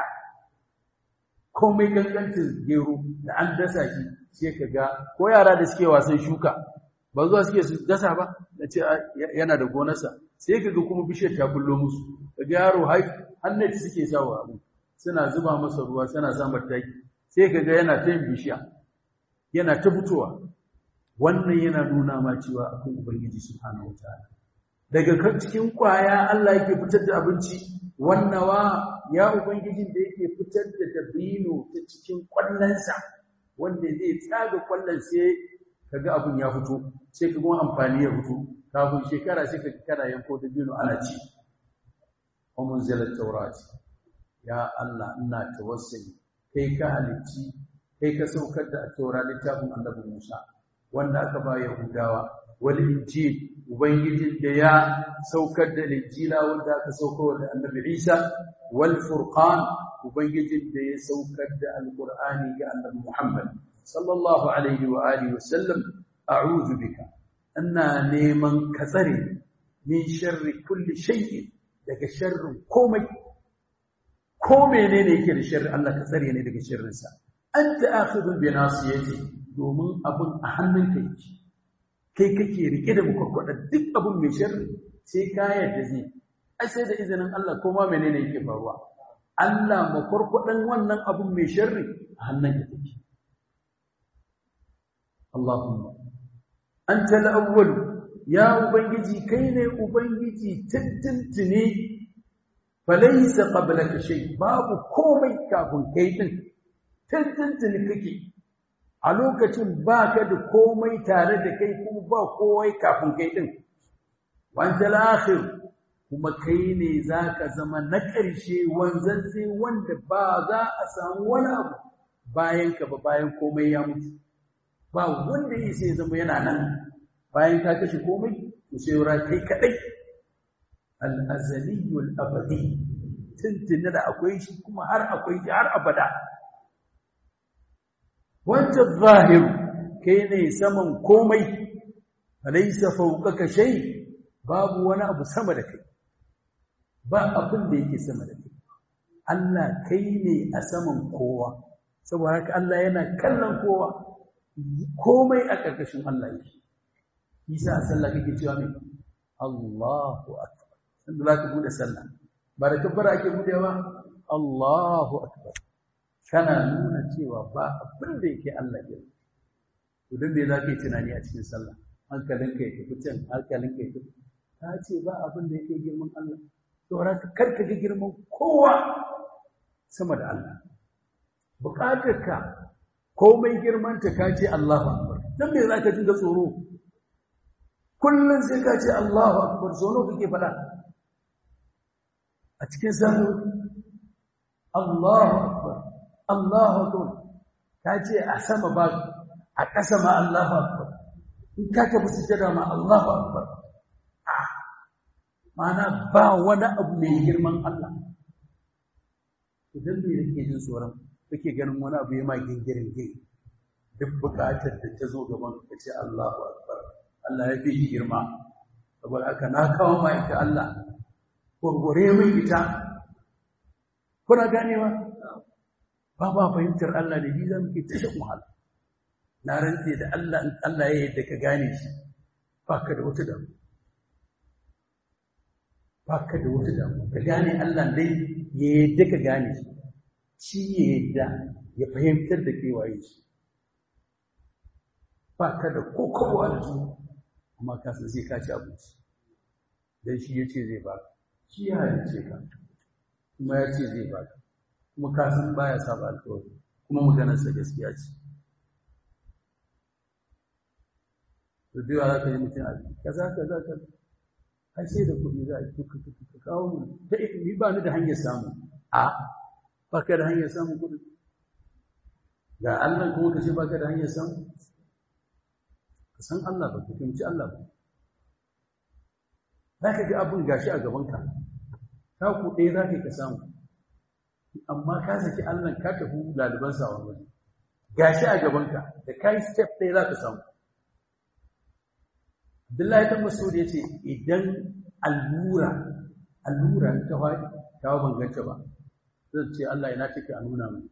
komai gangancin gero da an dasa shi sai ka ga ko yara da suke wasan shuka ba zuwa suke su dasa ba na ce yana da gonarsa sai ka ga kuma bishiyar ta bullo musu daga yaro hannati suke sawa abu suna zuba masa ruwa suna samar taki sai ka ga yana ta yin bishiya yana ta fitowa wannan yana nuna ma cewa akwai ubangiji subhanahu wataala daga cikin kwaya Allah yake fitar da abinci wannawa ya ubangijin da yake fitar da dabino ta cikin kwallonsa wanda zai tsaga kwallon sai kaga abin ya fito sai kaga amfani ya fito kafin shekara sai kaga kana yanko dabino ana ci wa munzilat tawrat ya Allah ina tawassuli kai ka halicci kai ka saukar da taura littafin annabi Musa wanda aka ba Yahudawa wal injil ubangijin da ya saukar da injila wanda aka saukar da annabi Isa wal furqan ubangijin da ya saukar da alqur'ani ga annabi Muhammad sallallahu alaihi wa alihi wa sallam a'udhu bika ina neman ka tsare min sharri kulli shay'in daga sharrin komai ko menene yake da sharri Allah ka tsare ne daga sharrinsa anta akhidhu bi nasiyati domin abun a hannunka yake kai kake rike da mukwakwada duk abun mai sharri sai ka yarda zai ai sai da izinin Allah ko ma menene yake faruwa Allah makwarkwadan wannan abun mai sharri a hannunka take Allahumma anta al-awwal ya ubangiji kai ne ubangiji tuntuntune falaisa qablaka shay babu komai kafin kai din tuntuntuni kake a lokacin baka da komai tare da kai kuma ba komai kafin kai din wanda akhir kuma kai ne zaka zama na ƙarshe wanzanze wanda ba za a samu wani abu bayan ka ba bayan komai ya mutu ba wanda yake sai zama yana nan bayan ka kashe komai to sai wura kai kadai al-azaliyul abadi tuntuni da akwai shi kuma har akwai shi har abada wanda zahir kai ne saman komai alaysa fawqaka shay babu wani abu sama da kai ba abin da yake sama da kai Allah kai ne a saman kowa saboda haka Allah yana kallon kowa komai a ƙarƙashin Allah yake Isa a sallah kake cewa me Allahu akbar sanda za ka bude sallah ba da kabbara ake budewa Allahu akbar kana nuna cewa ba abin da yake Allah ke to dan me za ka yi tunani a cikin sallah hankalinka ya tafi can hankalinka ya tafi ta ce ba abin da yake girman Allah to ka karka ga girman kowa sama da Allah bukatarka komai girmanta ka ce Allahu akbar dan me zaka dinga tsoro kullun sai ka ce Allahu akbar tsoro kake faɗa a cikin sallu Allahu akbar Allahu akbar ka ce a sama ba a ƙasa ma Allahu akbar in ka tafi sujada ma Allahu akbar mana ba wani abu mai girman Allah idan me yake jin tsoron kake ganin wani abu ya ma gingirin gai duk buƙatar da ta zo gaban ka ce Allahu akbar Allah ya fi girma saboda haka na kawo ma ita Allah gurgure min ita kuna ganewa ba ba fahimtar Allah da biza muke tashin wahala na rantse da Allah in Allah ya yadda ka gane shi baka da wata damu baka da wata damu ka gane Allah dai ya yadda ka gane shi shi ya yadda ya fahimtar da ke waye shi baka da kokowa da su amma ka san sai ka ci abinci dan shi yace zai baka shi ya halice ka kuma ya ce zai baka kuma ka san baya saba alƙawari kuma maganarsa gaskiya ce to da yawa za ka yi mutum a kaza kaza kaza ai sai da kuɗi za a yi ka kawo mu ta ni ba ni da hanyar samu a ba ka da hanyar samun kuɗi ga Allah kuma ka ce ba ka da hanyar samu ka san Allah ba ka fahimci Allah ba za ka ga abin gashi a gabanka ka ku ɗaya za ka ka samu amma ka saki Allah ka tafi laliban sa wani waje gashi a gabanka da ka yi step ɗaya za ka samu Abdullahi dan Mas'ud ya ce idan allura allura ta faɗi ta ban ganta ba zan ce Allah ina take a nuna mu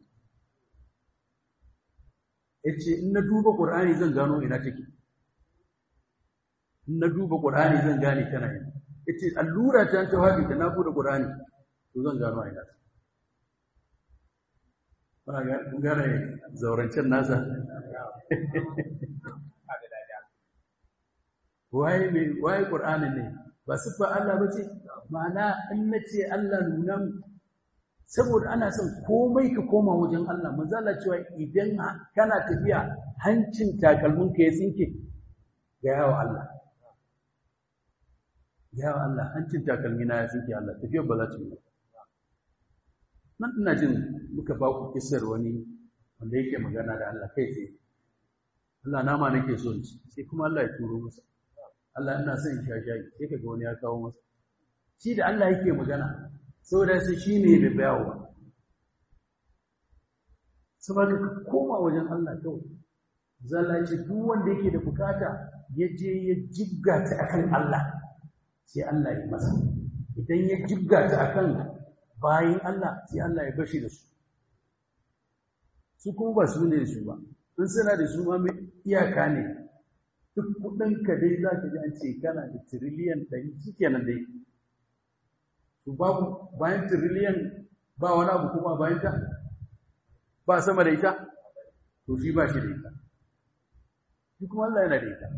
yace in na duba Qur'ani zan gano ina take in na duba Qur'ani zan gane tana ina yace allura ta ta faɗi da na bude Qur'ani to zan gano ina take ba ga gane zaurancen nasa waye mai waye qur'anin ne ba sifa Allah bace ma'ana in nace Allah nuna saboda ana son komai ka koma wajen Allah manzo Allah cewa idan kana tafiya hancin takalmin ka ya tsinke ga yawa Allah yawa Allah hancin takalmi na ya tsinke Allah tafiyar ba za ta yi nan ina jin muka ba ku kisar wani wanda yake magana da Allah kai tsaye Allah nama nake so in ci sai kuma Allah ya turo masa Allah ina son in sha shayi sai kaga wani ya kawo masa shi da Allah yake magana saboda sai shi ne da bayawa saboda ka koma wajen Allah kawai zalla ce duk wanda yake da bukata ya je ya jibga ta akan Allah sai Allah ya masa idan ya jibga ta akan bayin Allah sai Allah ya bashi da su su kuma ba su ne su ba in suna da su ma iyaka ne duk kudinka dai za ka ji an ce kana da tiriliyan ɗari shi kenan dai to babu bayan tiriliyan ba wani abu kuma bayan ta ba sama da ita to shi ba shi da ita shi kuma Allah yana da ita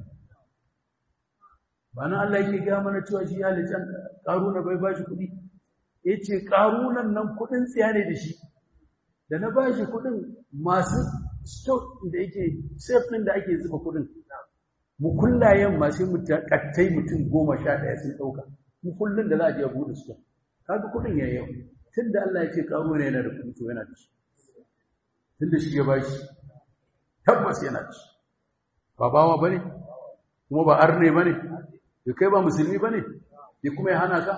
ba nan Allah yake gaya mana cewa shi halicin ƙaruna bai ba shi kuɗi ya ce ƙarunan nan kuɗin tsiya ne da shi da na ba shi kuɗin masu stock da yake safe ɗin da ake zuba kuɗin mukullayen masu mutakattai mutum goma sha ɗaya sun ɗauka mukullin da za a je a buɗe su kaga kuɗin ya yau tun da Allah ya ce ƙaro ne yana da kuɗi to yana da shi tun da shi ya bashi tabbas yana da shi ba bawa ba ne kuma ba arne ba ne da kai ba musulmi ba ne ya kuma ya hana ka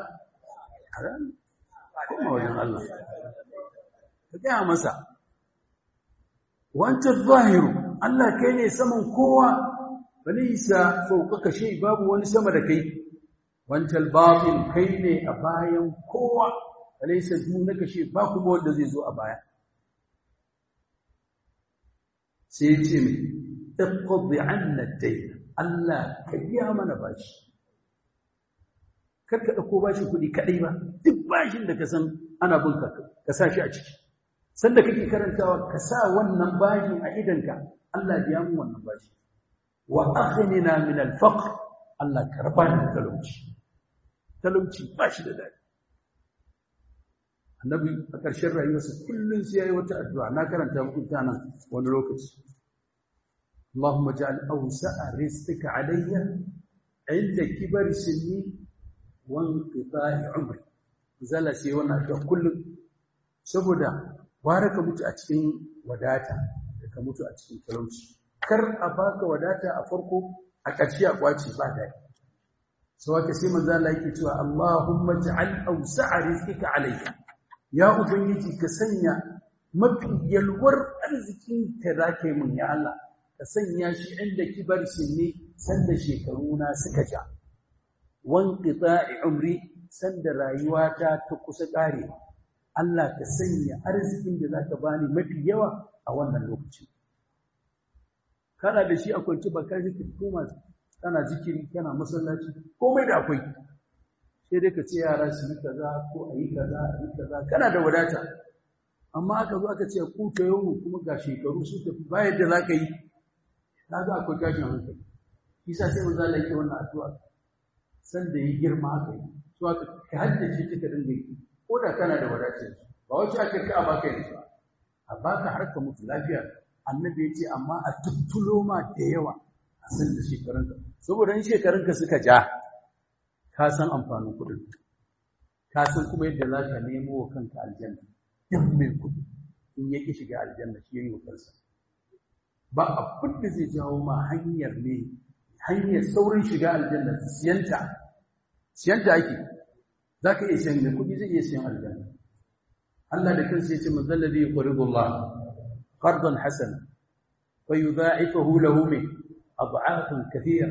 kuma wajen Allah ka gaya masa wancan zahiru Allah kai ne saman kowa balisa fawqaka shay babu wani sama da kai wancal batin kai ne a bayan kowa balisa dunaka shay ba kuma wanda zai zo a baya sai ce mi taqdi anna dayn Allah ka biya mana bashi karka dauko bashi kudi kadai ba duk bashin da ka san ana bin ka ka sa shi a ciki sanda kake karantawa ka sa wannan bashin a idanka Allah biya mu wannan bashi wa aghnina min al-faqr Allah karba ni talauci talauci ba shi da dadi annabi a ƙarshen rayuwarsa kullun sai yayi wata addu'a na karanta muku ta nan wani lokaci Allahumma ja'al awsa'a rizqika alayya inda kibar sinni wan qita'i umri zalla sai wannan da kullum saboda bara ka mutu a cikin wadata da ka mutu a cikin talauci kar a baka wadata a farko a ƙarshe a kwaci ba dai sau haka sai manzo Allah yake cewa Allahumma ja'al awsa'a rizqika alayya ya ubangiji ka sanya mafi yalwar arzikin ka zaka mun ya Allah ka sanya shi inda kibar sinni sanda shekaruna suka ja wan qita'i umri sanda rayuwata ta kusa ƙarewa Allah ka sanya arzikin da zaka bani mafi yawa a wannan lokaci kana da shi a kwanci ba ka zikiri koma kana zikiri kana masallaci komai da akwai sai dai ka ce yara su yi kaza ko a yi kaza a yi kaza kana da wadata amma aka zo aka ce ku ta yau kuma ga shekaru su tafi bayan da za ka yi na ga akwai tashin hankali isa sai manzo Allah yake wannan addu'a san da yi girma aka yi to aka ka haddace kika dinga yi ko da kana da wadata ba wace aka ka a baka yanzu a baka har ka mutu lafiya annabi ya ce amma a tuttulo ma da yawa a san da shekarunka saboda in shekarunka suka ja ka san amfanin kuɗin ka san kuma yadda za ka nemo wa kanka aljanna yan mai kuɗi in ya ƙi shiga aljanna shi ya yi wa kansa ba abin da zai jawo ma hanyar ne hanyar saurin shiga aljanna siyanta siyanta ake za ka iya siyan da kuɗi zai iya siyan aljanna Allah da kansa ya ce man zalla zai yuqridu Allah qardan hasana fa yudha'ifahu lahu min ad'afan kathira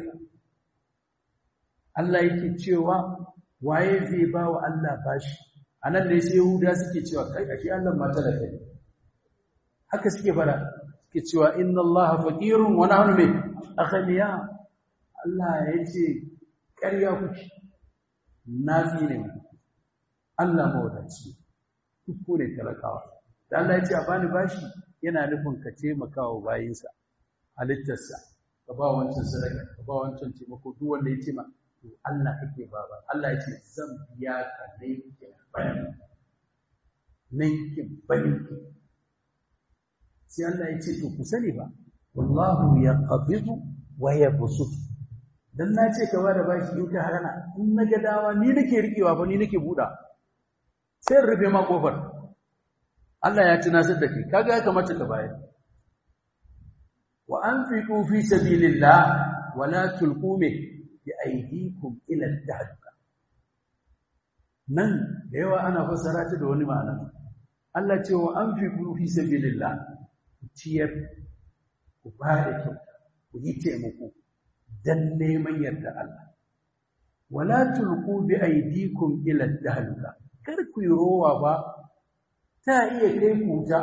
Allah yake cewa waye zai ba wa Allah bashi anan ne sai Yahuda suke cewa kai ashe Allah ma talaka ne haka suke fara suke cewa inna Allah faqirun wa nahnu min aghniya Allah yace ƙarya kuke nafi ne Allah mawadaci ku ne talakawa da Allah ya ce a bani bashi yana nufin ka taimaka wa bayinsa halittarsa ka ba wancan sadaka ka ba wancan taimako duk wanda ya ce ma to Allah kake ba ba Allah ya ce zan biya ka ninkin bayan ninkin bayan sai Allah ya ce to ku sani ba wallahu yaqbidu wa yabsut dan na ce ka ba da bashi in ka harana in na ga dawa ni nake rikewa ba ni nake buɗa sai in rufe ma kofar Allah ya tunasar da kai kaga ya kamata ka bayar wa anfiqu fi sabilillah wa la tulqu bi aydikum ila al-tahluka nan da yawa ana fassara ta da wani ma'ana Allah ce wa anfiqu fi sabilillah ciyar ku ba da kyau ku yi taimako dan neman yarda Allah wala tulqu bi aydikum ila al-tahluka kar ku yi rowa ba ta iya kai ku ta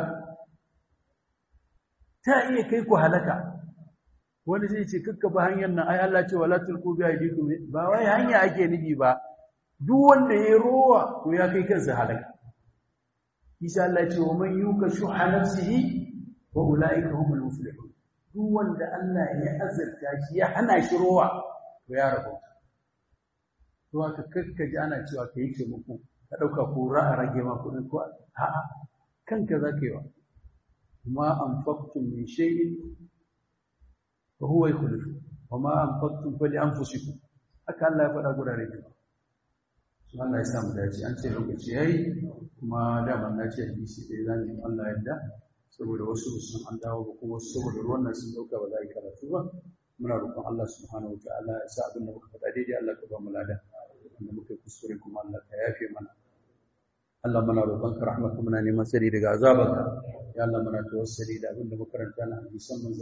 ta iya kai ku halaka wani zai ce kakka ba hanyar nan ai Allah ce wala tulqu bi aydikum ba wai hanya ake nufi ba duk wanda ya rowa to ya kai kansa halaka insha Allah ce wa man yuka shuha nafsihi wa ulaika humul muflihun duk wanda Allah ya azurta shi ya hana shi rowa to ya rabu to aka kakkaji ana cewa kai ce muku ka ɗauka ko a rage ma kuɗin ko a'a kanka za ka yi wa ma an faktun min shayin fa huwa yukhlifu wa ma an faktun fa li anfusikum haka Allah ya faɗa gurare da su Allah ya sa mu dace an ce lokaci yayi kuma dama na ce hadisi dai zan yi Allah yadda saboda wasu sun an dawo ba kuma wasu saboda ruwan nan sun dauka ba za yi karatu ba muna roƙon Allah subhanahu wa ta'ala ya sa abin da muka faɗa daidai Allah ka ba mu lada wanda muka kuskure kuma Allah ka yafe mana Allah muna roƙonka rahmatu muna neman tsari daga azabanka ya Allah muna tawassuli da abin da muka karanta na hadisan manzo